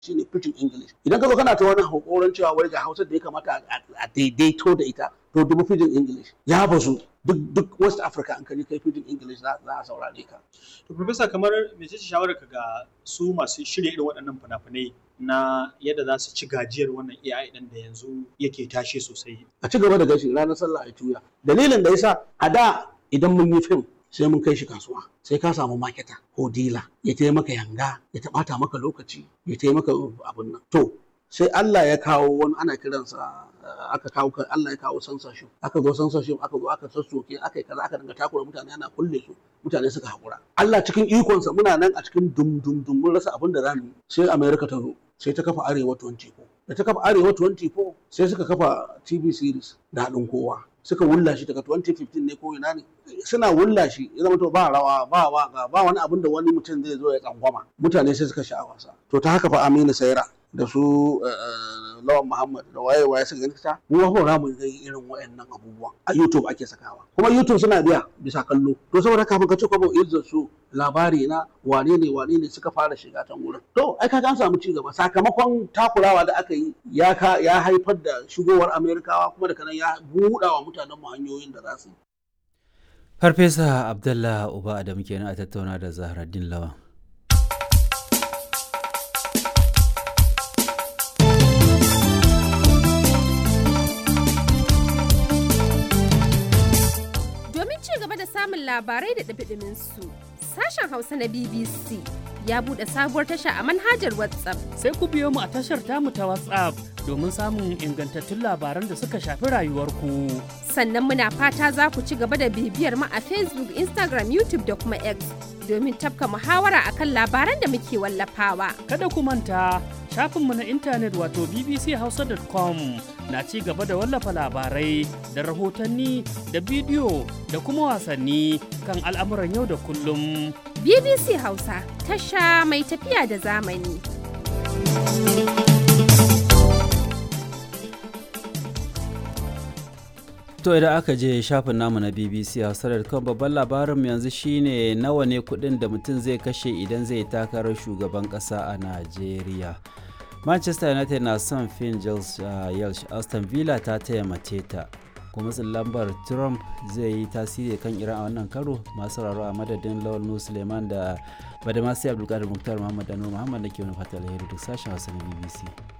shine pidgin english idan ka zo kana ta wani hakoran cewa wai ga hausa da ya kamata a daidaito da ita to dubu pidgin english ya bazu duk duk west africa an kaji kai pidgin english za a saurare ka to professor kamar mece ce shawarar ka ga su masu shirya irin waɗannan fina-finai na yadda za su ci gajiyar wannan AI ɗin da yanzu yake tashe sosai a ci gaba da gashi ranar sallah a tuya dalilin da yasa a da idan mun yi fim sai mun kai shi kasuwa sai ka samu maketa ko dila ya taya maka yanga ya taɓata maka lokaci ya taya maka abin nan to sai Allah ya kawo wani ana kiransa aka kawo Allah ya kawo censorship aka zo censorship aka zo aka sassoke aka yi kaza aka dinga takura mutane ana kulle su mutane suka haƙura Allah cikin ikonsa muna nan a cikin dum dum dum mun rasa abin da za mu yi sai America ta zo sai ta kafa Arewa 24 da ta kafa Arewa 24 sai suka kafa TV series da haɗin kowa suka wulla shi daga 2015 ne ko ina ne suna wulla shi ya zama to ba rawa ba waka ba wani abin da wani mutum zai zo ya tsangwama mutane sai suka sha wasa to ta haka fa Aminu Saira da su Lawan Muhammad da waye waye suka gani ta mu ba za mu ga irin wayannan abubuwan a YouTube ake sakawa kuma YouTube suna biya bisa kallo to saboda kafin ka ce kwabo izzar su labari na wane ne wane ne suka fara shiga can wurin to ai kaga an samu ci gaba sakamakon takurawa da aka yi ya ka ya haifar da shigowar Amerikawa kuma da kanan ya buɗa wa mutanen mu hanyoyin da za su yi Farfesa Abdullah Uba Adam kenan a tattauna da Zahraddin Lawan samun labarai da ɗabiɗimin su. Sashen Hausa na BBC ya buɗe sabuwar tasha a manhajar WhatsApp. Sai ku biyo mu a tashar tamu ta WhatsApp domin samun ingantattun labaran da suka shafi rayuwarku. Sannan muna fata za ku ci gaba da bibiyar mu a Facebook, Instagram, YouTube da kuma X domin tafka muhawara akan labaran da muke wallafawa. Kada ku manta shafinmu na intanet wato bbchausa.com na ci gaba da wallafa labarai da rahotanni da bidiyo da kuma wasanni kan al'amuran yau da kullum. BBC Hausa tasha mai tafiya da zamani. To idan aka je shafin namu na BBC Hausa.com babban labarin yanzu shine nawa ne kudin da mutum zai kashe idan zai takarar shugaban kasa a Najeriya. manchester united na son finn yelsh aston villa ta taya mace ta kuma lambar trump zai yi tasiri kan iran a wannan karo masu sauraro a madadin lawal nu suleiman da badamasi abdulkadir muktar muhammad da muhammad da ke wani fata alheri duk sashen hausa na bbc